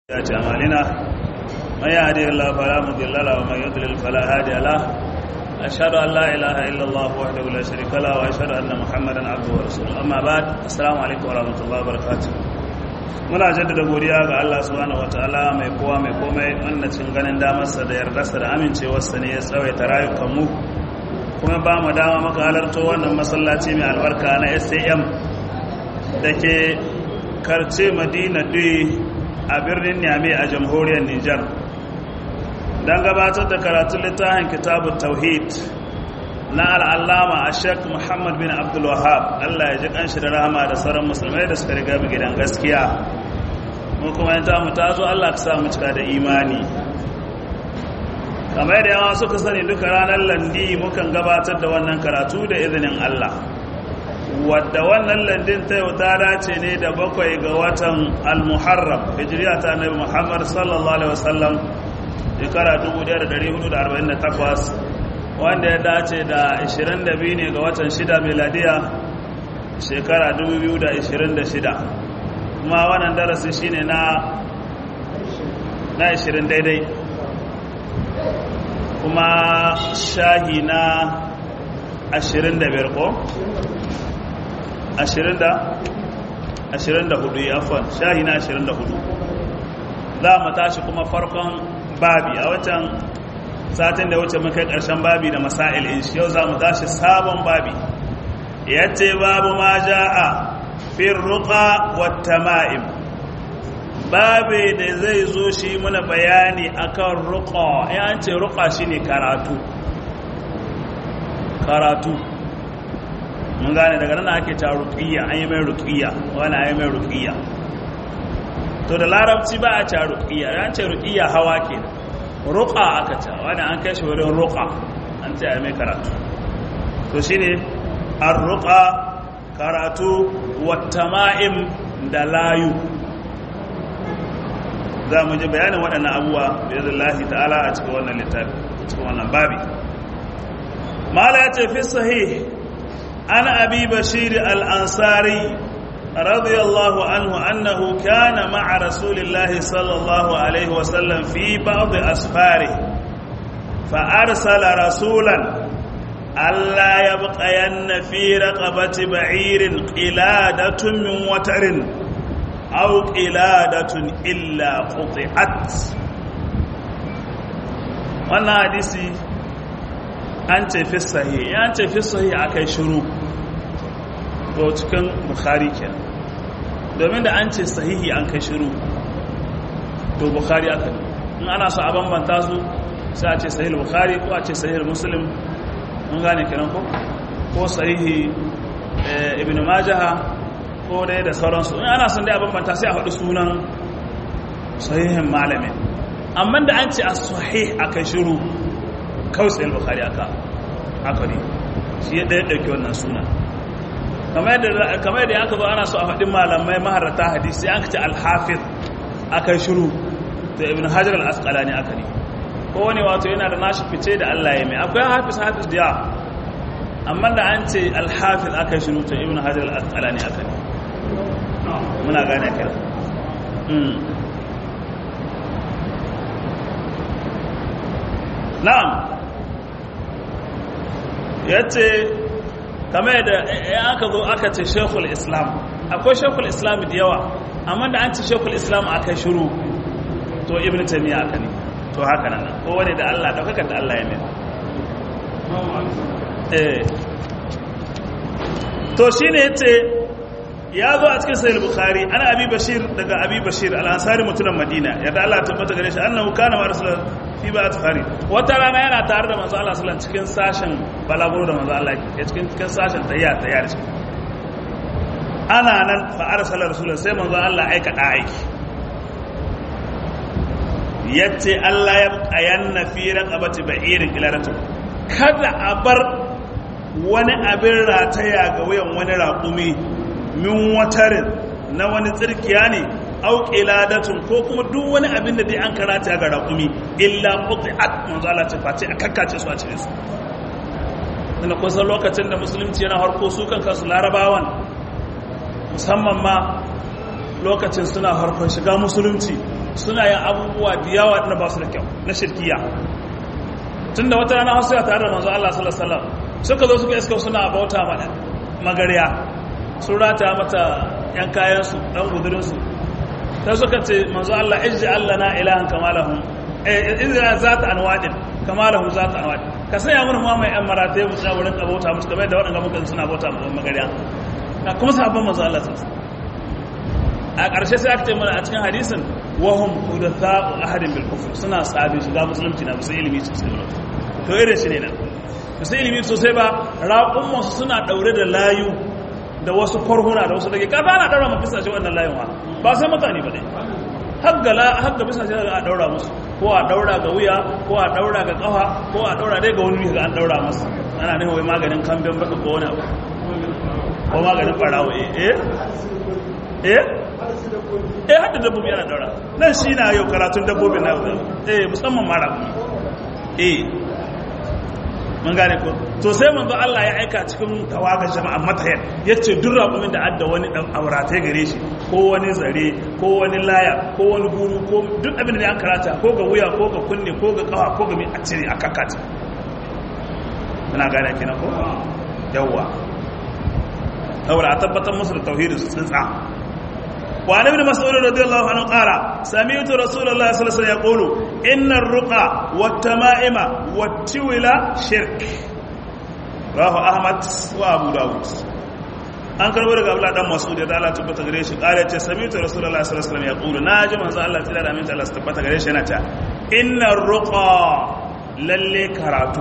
سيئات أعمالنا من يهدي الله فلا مضل له ومن يضلل فلا هادي له أشهد أن لا إله إلا الله وحده لا شريك له وأشهد أن محمدا عبده ورسوله أما بعد السلام عليكم ورحمة الله وبركاته muna jaddada godiya ga Allah subhanahu wataala mai kowa mai komai wannan cin ganin damarsa da yardarsa da amincewarsa ne ya tsawaita rayukanmu kuma ba mu dama maka halarto wannan masallaci mai albarka na SAM da ke karce Madina Dui a birnin Niamey a jamhuriyar Nijar don gabatar da karatun littafin kitabun tauhid na al'allama a sheik muhammad bin abdulwahab allah ya ji kanshi da rahama da sauran musulmai da suka riga mu gidan gaskiya mu kuma yin tamu ta zo allah ka samu cika da imani kamar da yawa suka sani duka ranar landi mukan gabatar da wannan karatu da izinin allah wadda wannan landin ta yau ta dace ne da bakwai ga watan al-muharram hijiriya ta nabi muhammad sallallahu alaihi wasallam shekara 1448 wanda ya dace da 22 ne ga watan 6 meladiya shekara 2026 kuma wannan darasi shine na na 20 daidai kuma shahi na 25 ko 24 afon shahi na 24 za mu tashi kuma farkon babi a watan satin da wuce muka karshen babi da masail in yau za mu tashi sabon babi yace babu ma ja'a fi ruqa wat tama'im babe da zai zo shi muna bayani akan ruqa ya ce ruqa shine karatu karatu mun gane daga nan ake ta ruqiyya an yi mai ruqiyya wani an yi mai ruqiyya to da larabci ba a ta ruqiyya an ce ruqiyya hawa kenan ruqa aka ta wani an kai shi wurin ruqa an ce ai mai karatu to shine ar-ruqa karatu wat-tama'im da layu za mu ji bayanin waɗannan abubuwa biillahi ta'ala a cikin wannan littafi cikin wannan babi mala ya ce fi sahih ana abi bashir al-ansari رضي الله عنه أنه كان مع رسول الله صلى الله عليه وسلم في بعض أسفاره فأرسل رسولا ألا يبقين في رقبة بعير قلادة من وتر أو قلادة إلا قطعت wannan hadisi an ce fi sahi an ce fi sahi akai shiru to cikin bukhari kenan domin da an ce sahihi an kai shiru to bukhari aka in ana so a bambanta su sai a ce sahih bukhari ko a ce sahih muslim mun gane kenan ko ko sahihi ibn majah ko dai da sauransu in ana son dai a bambanta sai a faɗi sunan sahihin malamin amma da an ce a sahih aka shiru kawai sahih bukhari aka haka ne shi ya ɗaya ɗauki wannan sunan kamar yadda aka zo ana so a faɗin malamai maharata hadisi an kace alhafiz aka shiru da ibn hajar al-asqalani aka ne kowane wato yana da nashi fice da Allah ya mai akwai hafiz hafiz da amma da an ce alhafiz aka shiru to ibn hajar al-asqalani aka ne muna gane kai na'am yace kamar da ya aka zo aka ce shekul islam akwai shekul islam da yawa amma da an ce shekul islam aka shiru to ibn tamiya aka ne to haka nan ko wani da Allah daukaka da Allah ya mai eh to shine yace ya zo a cikin sahih bukhari ana abi bashir daga abi bashir al-ansari mutumin madina yadda Allah ya tabbata gare shi annahu kana ma rasul fi ba tafari wata rana yana tare da manzo Allah sallallahu cikin sashen balaguro da manzo Allah ya cikin cikin sashen tayya tayya da shi ana nan fa arsala rasul sai manzo Allah aika da aiki yace Allah ya ayanna fi raqabati ba'irin ilaratu kada a bar wani abin rataya ga wayan wani raƙumi min watarin na wani tsirkiya ne au qiladatun ko kuma duk wani abin da dai an karata ga raƙumi illa quti'at manzo Allah ce face a kakkace su a cire su dan kusan lokacin da musulunci yana harko su kan kansu larabawan musamman ma lokacin suna harkon shiga musulunci suna yin abubuwa da yawa na ba su da kyau na shirkiya tun da wata rana wasu ya tare da manzo Allah sallallahu alaihi wasallam suka zo suka iska suna bauta mana magariya sun rata mata yan kayansu dan gudurinsu sai suka ce manzo Allah ijji Allah na ilahan kamalahum eh izra zata anwadin kamalahum zata anwadin ka sanya mun ma mai yan marata mu tsaya wurin abota musu kamar da waɗanda muka suna bauta mu magariya kuma sahabban manzo Allah sallallahu a ƙarshe sai aka ce mana a cikin hadisin wahum hudatha'u ahadin bil kufr suna sabi shiga musulunci na musu ilimi sosai ba to irin shi ne nan musu ilimi sosai ba raƙun masu suna ɗaure da layu da wasu korhuna da wasu dage kaza ana ɗaura mafi sashe wannan layun ha ba sai mutane ba ne hagga bisa shi a ɗaura musu ko a ɗaura ga wuya ko a ɗaura ga ƙafa ko a ɗaura dai ga wani ga an ɗaura masu ana nufin wai maganin kamben baka ko wani abu ko maganin ɓarawo eh eh eh hadda dabbobi ana daura nan shi na yau karatun dabbobin na yau eh musamman mara eh mun gane ko to sai manzo Allah ya aika cikin tawaga jama'a matayan yace duk raƙumin da adda wani dan auratai gare shi ko wani zare ko wani laya ko wani guru ko duk abin da an karata ko ga wuya ko ga kunne ko ga kafa ko ga mi a cire a kakata muna gane kina ko yawwa saboda a tabbatar musu da tauhidin su tsintsa وعن ابن مسعود رضي الله عنه قال سمعت رسول الله صلى الله عليه وسلم يقول إن الرقى والتمائم والتولى شرك رواه أحمد وأبو داود an karbo daga Abdullah dan Mas'ud da Allah tabbata gare shi kare ce sami'tu Rasulullah sallallahu alaihi wasallam yaqulu naji manzo Allah tsira da aminta Allah tabbata gare shi yana ta innar ruqa lalle karatu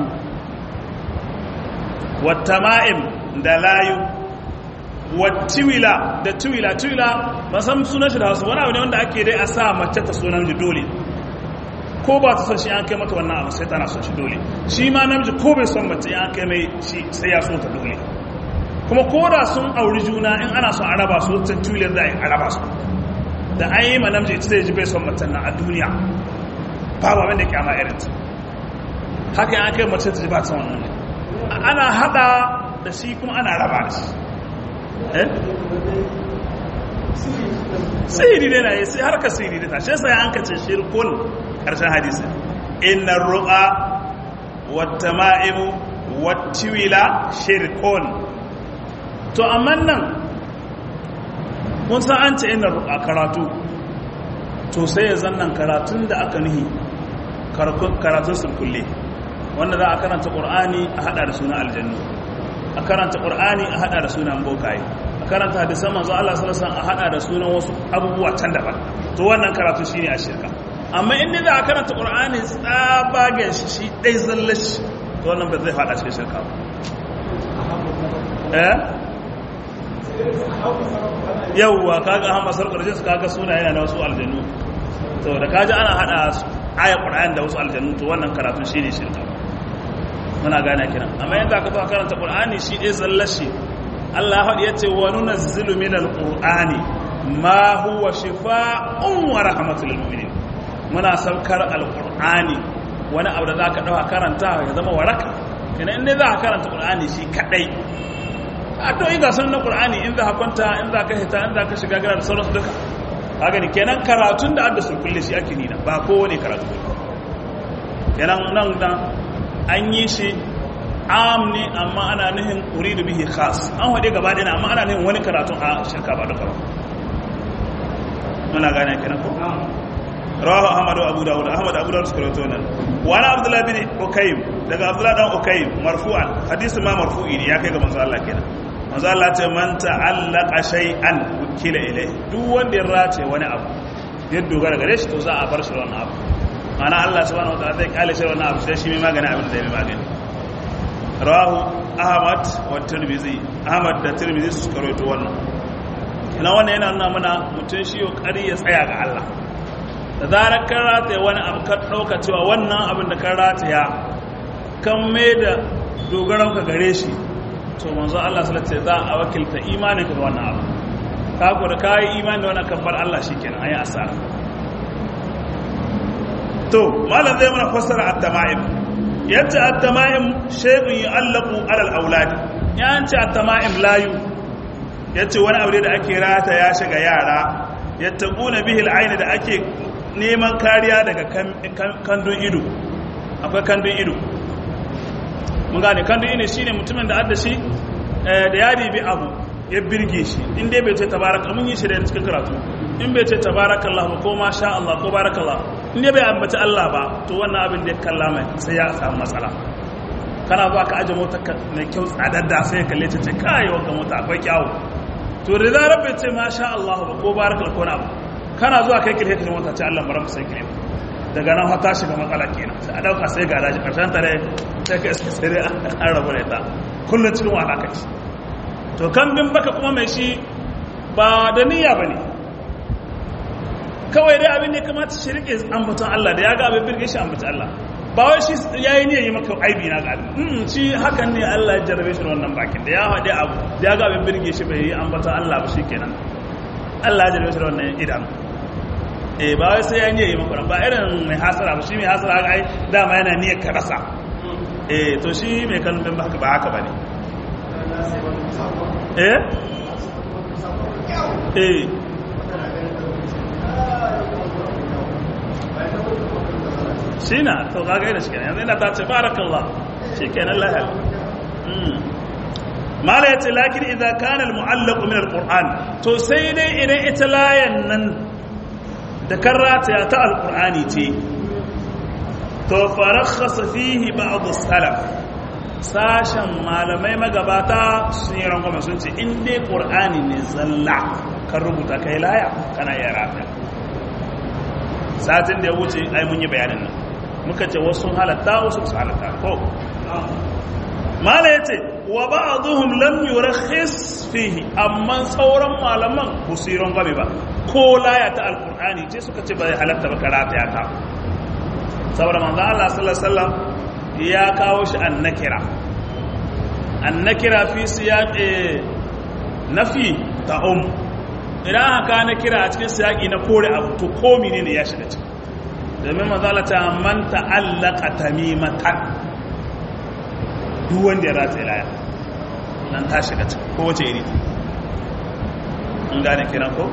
wat tama'im da layu wattiwila da tiwila tiwila ba san sunan shi da wasu wani abu ne wanda ake dai a sa mace ta sunan ji dole ko ba ta son shi an kai mata wannan abu sai tana son shi dole shi ma namiji ko bai son mace an kai mai shi sai ya so ta dole kuma ko da sun auri juna in ana son a raba su ta tiwilar da a raba su da an yi ma namiji ita zai ji bai son mace na a duniya babu abin da kyama irin ta haka an kai mace ta ji ba ta wannan ana hada da shi kuma ana raba da shi sihiri ne na yi sai harka sihiri ne ta shi sai an kace shirkun karshen hadisi inna ruqa wata ma'imu wattiwila shirkun to amma nan kun san an ce inna ruqa karatu to sai ya zannan karatun da aka nihi karatun sulkulle wanda za a karanta ƙur'ani a hada da suna aljannu a karanta ƙur'ani a hada da sunan bokaye a karanta hadisan manzo Allah sallallahu alaihi wasallam a hada da sunan wasu abubuwa can daban to wannan karatu shine a shirka amma in za a karanta ƙur'ani tsabagen shi shi dai zallashi to wannan ba zai fada cikin shirka ba eh yawwa kaga Ahmad sarkar jinsu kaga suna yana da wasu aljannu to da kaji ana hada ayat ƙur'ani da wasu aljannu to wannan karatu shine shirka muna gane kiran amma yanda aka zo karanta qur'ani shi dai zallashi Allah ya ce wa nunazzilu minal qur'ani ma huwa shifaa'un wa rahmatul lil mu'minin muna saukar alqur'ani wani abu da zaka dauka karanta ya zama waraka kina in dai zaka karanta qur'ani shi kadai a to in ga san na qur'ani in za ka kwanta in za ka hita in za ka shiga gara da sauransu duka haka ne kenan karatun da adda sun kulle shi ake nina ba kowane karatu kenan nan nan an yi shi am ne amma ana nihin uridu bihi khas an wade gaba ɗaya amma ana nihin wani karatun a shirka ba duka ba muna gane kenan ko rawahu ahmad wa abu dawud ahmad abu dawud suka rawaito nan wa ana abdullah bin ukaym daga abdullah dan ukaym marfu'an hadisi ma marfu'i ne ya kai ga manzo Allah kenan manzo Allah ce man ta'allaqa shay'an wukila ilai duk wanda ya race wani abu ya dogara gare shi to za a bar shi wannan abu ana Allah subhanahu wataala zai kale shi wannan abu sai shi mai magana abin da zai mai magani rawahu ahmad wa tirmidhi ahmad da tirmidhi su karoto wannan ina wannan yana nuna mana mutum shi kokari ya tsaya ga Allah da zarar kan rataya wani abu ka dauka cewa wannan abin da kan rataya kan mai da dogaran ka gare shi to manzo Allah sallallahu alaihi wasallam za a wakilta imanin ka ga wannan abu ka ku da kai imani da wannan kabbar Allah shikenan ayi asara to malam zai mana fassara at-tama'im yace at-tama'im shay'un yu'allaqu 'ala al-awlad yace at-tama'im layu yace wani aure da ake rata ya shiga yara yattaquna bihi al-ayn da ake neman kariya daga kandun ido akwai kandun ido mun gane kandun ido shine mutumin da adda shi da ya ribi abu ya birge shi in dai bai ce tabaraka mun yi shi da cikin karatu in bai ce tabarakallah ba ko ma sha Allah ko barakallah in dai bai ambaci Allah ba to wannan abin da ya kalla mai sai ya samu matsala kana zuwa ka aje mota mai kyau tsadadda sai ka kalle ta ce kai wanda mota akwai kyawu to da zarar bai ce ma sha Allah ba ko barakallah ko na ba kana zuwa kai kirhe ka mota ce Allah baram sai kirhe daga nan hata shiga matsala kenan sai a dauka sai ga daji karshen tare sai ka iska sai an rabu da ita kullum cikin wahala kai to kan bin baka kuma mai shi ba da niyya ba ne kawai dai abin da ya kamata shi rike ambaton Allah da ya ga abin birge shi ambaton Allah ba wai shi ya yi niyyar yi maka aibi na gadi shi hakan ne Allah ya jarrabe shi wannan bakin da ya haɗe abu da ya ga abin birge shi bai yi ambaton Allah ba shi kenan Allah ya jarrabe shi wannan idan eh ba wai sai ya niyyar yi maka ba irin mai hasara ba shi mai hasara ai dama yana niyyar ka rasa eh to shi mai kallon ba haka ba ne eh eh shi na to kaga yana shi yanzu yana ta ce barakallah shi kenan lahal mala ya ce lakin idan kanal mu'allaku min alquran to sai dai idan ita layan nan da karrata ta alqurani ce to farakhasa fihi ba'd as-salaf sashen malamai magabata sun yi rangwame sun ce in dai ƙur'ani ne zalla kan rubuta kai laya kana iya rafiya satin da ya wuce ai mun yi bayanin nan muka ce wasu halatta wasu su halatta ko mala ya ce wa ba a zuhun lam yurakhis fihi amma sauran malaman ba su yi rangwame ba ko laya ta alƙur'ani ce suka ce ba zai halatta ba karata ya ta saboda manzan Allah sallallahu alaihi wasallam ya kawo shi an nakira an nakira fi siyaƙe nafi ta um idan haka na kira a cikin siyaƙi na kore abu to komi ne ya shiga ciki domin mazalata man ta'allaka tamimatan duk wanda ya rata ilaya nan ta shiga ciki ko wace iri in gane kiran ko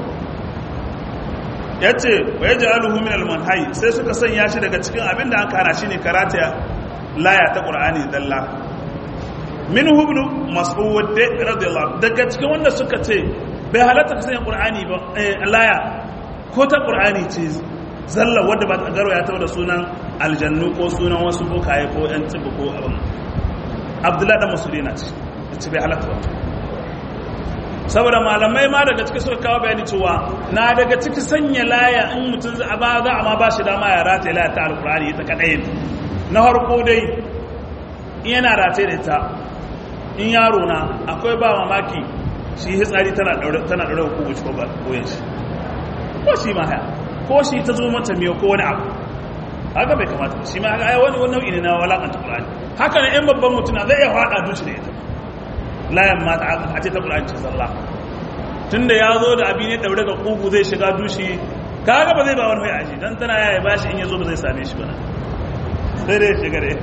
ya ce wa ya ji aluhu min almanhai sai suka sanya shi daga cikin abin da an kara shi ne karata laya ta ƙur'ani dalla min hubnu mas'ud radiyallahu daga cikin wanda suka ce bai halatta ka sanya ƙur'ani ba laya ko ta ƙur'ani ce zalla wadda ba ta garo ya taɓa da sunan aljannu ko sunan wasu bokaye ko yan tsibu ko abin abdullahi da masudi na ce ce bai halatta ba saboda malamai ma daga ciki suka kawo bayani cewa na daga ciki sanya laya in mutum za a ba za a ma ba shi dama ya rataye laya ta alƙur'ani ita kaɗai na harko dai yana rataye da ita in yaro na akwai ba mamaki shi hitsari tana ɗaure hukumu ci koyan shi ko shi ma haya ko shi ta zo mata miyo ko wani abu haka bai kamata shi ma haka wani wani nau'i ne na walakanta ƙulani haka ne yan babban mutuna zai iya faɗa duci da ita layan mata a ce ta ƙulani ce zalla tun da ya zo da abi ne ɗaure ga ƙugu zai shiga dushi ka haka ba zai ba wani mai aji don tana yaya ba shi in ya zo ba zai same shi ba na sai dai shiga da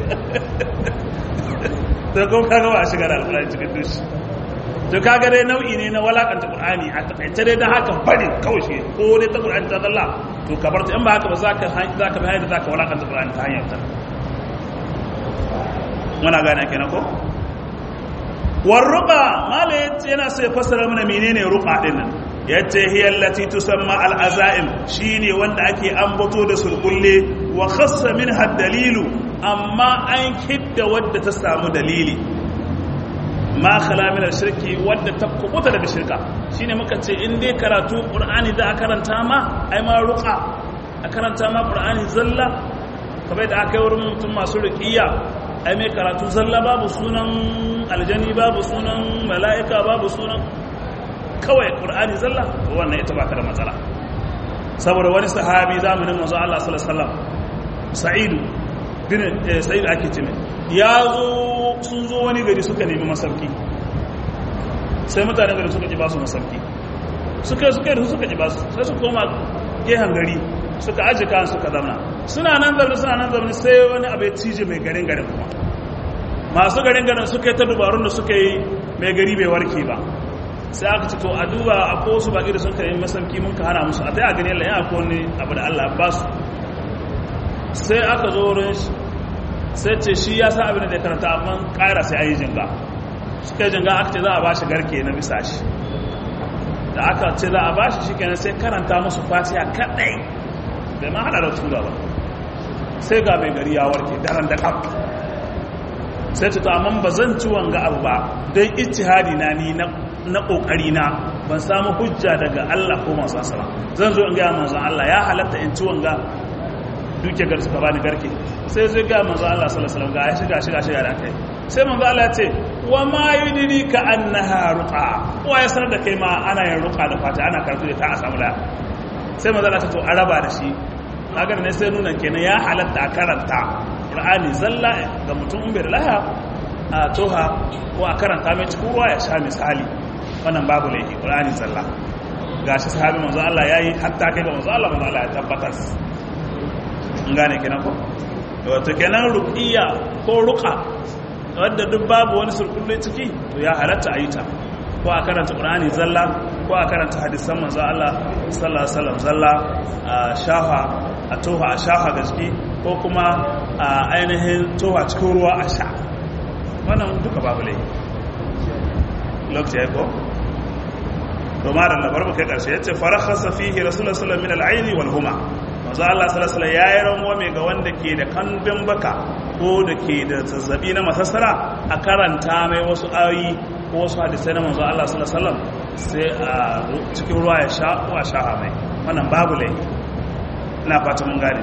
ta kuma kaga ba a shiga da alƙulani cikin dushi to kaga dai nau'i ne na walakanta qur'ani a takaice dai dan haka bari kawai shi ko dai ta qur'ani ta dalla to ka bar ta in ba haka ba zaka zaka bayar da zaka walakanta qur'ani ta hanyar ta muna gane kenan ko war ruqa mala yace yana so ya fassara mana menene ruqa din nan yace hiya allati tusamma al azaim shine wanda ake ambato da sulkulle wa khassa minha dalilu amma an kidda wadda ta samu dalili ma khala min shirki wadda ta kubuta daga shirka shine muka ce in dai karatu qur'ani da karanta ma ai ma ruqa a karanta ma qur'ani zalla kamar da aka yi wurin mutum masu ruqiyya ai mai karatu zalla babu sunan aljani babu sunan mala'ika babu sunan kawai qur'ani zalla to wannan ita baka da matsala saboda wani sahabi zamanin manzo Allah sallallahu alaihi wasallam sa'idu bin sa'id ake ce ya zo sun zo wani gari suka nemi masauki sai mutanen gari suka ji ba su masauki suka suka yi suka ji ba su sai su koma gehen gari suka aji kan suka zamana suna nan zaune suna nan zaune sai wani abu ya cije mai garin garin kuma masu garin garin suka yi ta dubarun da suka yi mai gari bai warke ba sai aka ce to a duba a ko su baki da sun kai masauki mun ka hana musu a ta a gani Allah ya ko ne abu da Allah ba su sai aka zo wurin shi sai ce shi ya sa abin da ya karanta amma ƙara sai ayi jinga suka yi jinga aka ce za a ba shi garke na bisa shi da aka ce za a ba shi shi kenan sai karanta musu fatiha kaɗai bai ma hada da tura ba sai ga mai gari ya warke daren da kam sai ta amma ba zan ci wanga abu ba don ijtihadi na ni na kokari na ban samu hujja daga Allah ko manzon sala zan zo in ga manzon Allah ya halatta in ci wanga duke gar suka bani garke sai zai ga manzon Allah sallallahu alaihi wasallam ga shiga shiga shiga da kai sai manzon Allah ya ce wa ma yudrika annaha ruqa wa ya sanar da kai ma ana yin ruqa da fata ana karatu da ta a samu da sai manzon Allah ta to araba da shi kaga ne sai nuna kenan ya halatta a karanta Qur'ani zalla ga mutum in bai da laha a toha ko a karanta mai cikin ruwa ya sha misali wannan babu laifi Qur'ani zalla gashi sahabi manzo Allah yayi hatta kai ga manzo Allah manzo Allah ya tabbatar in gane kenan ko wato kenan ruqiyya ko ruqa wadda duk babu wani surkulle ciki to ya halatta a yi ta ko a karanta Qur'ani zalla ko a karanta hadisan manzo Allah sallallahu alaihi wasallam zalla a shafa a toha a shafa ga jiki ko kuma a ainihin toha cikin ruwa a sha wannan duka babu lai lokaci ya ko domin da labar mu kai karshe ya ce farakhasa fihi rasulullah sallallahu min al-aini wal huma manzo Allah sallallahu alaihi ya yi ranwa mai ga wanda ke da kambin baka ko da ke da zazzabi na masassara a karanta mai wasu ayoyi ko wasu hadisai na manzo Allah sallallahu alaihi wasallam sai a cikin ruwa ya sha ko a sha mai wannan babu lai ina fata mun gane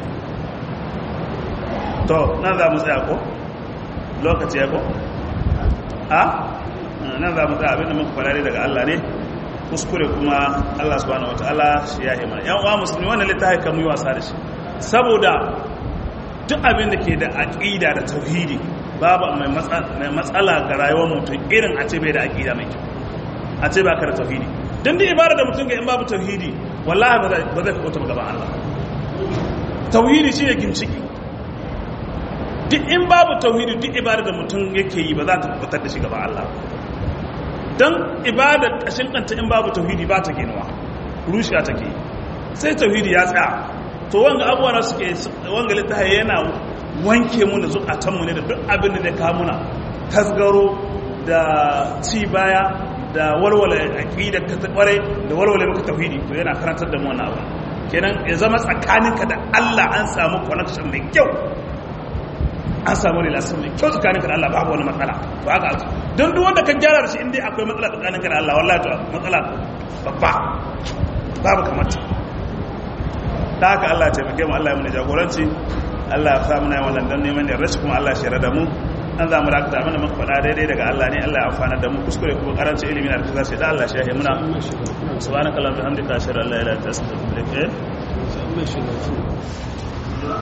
to nan za mu tsaya ko lokaci ya ko a nan za mu tsaya abinda muka farare daga Allah ne kuskure kuma Allah subhanahu wataala shi ya hima yan uwa musulmi wannan littafi kan yi wasa da shi saboda duk abin da ke da aqida da tauhidi babu mai matsala ga rayuwar mutum irin a ce bai da aqida mai kyau a ce ba ka da tauhidi dan da ibada da mutum ga in babu tauhidi wallahi ba zai fito gaban Allah tauhidi shine ginciki duk in babu tauhidi duk ibada da mutum yake yi ba za ta fitar da shi gaban Allah don ibada ƙashin kanta in babu tauhidi ba ta ginuwa rushiya take sai tauhidi ya tsaya to wanga abuwa na suke wanga littafi yana wanke mu da zukatanmu ne da duk abin da ka muna tasgaro da ci baya da walwala aqida ka ta kware da walwala maka tauhidi to yana karantar da mu wannan abu kenan ya zama tsakaninka da Allah an samu connection mai kyau an samu relation mai kyau tsakaninka da Allah babu wani matsala to haka aka don duk wanda ka gyara da shi inda akwai matsala tsakaninka da Allah wallahi to matsala babba babu kamar ta ta haka Allah ya taimake mu Allah ya muna jagoranci Allah ya sa muna wannan dan neman da rashi kuma Allah ya shirya da mu an za mu dakata mana muka faɗa daidai daga Allah ne Allah ya amfana da mu kuskure kuma karancin ilimi na da kaza sai da Allah shi ya muna subhanakallahumma bihamdika ashhadu an la ilaha illa anta astaghfiruka wa atubu ilaik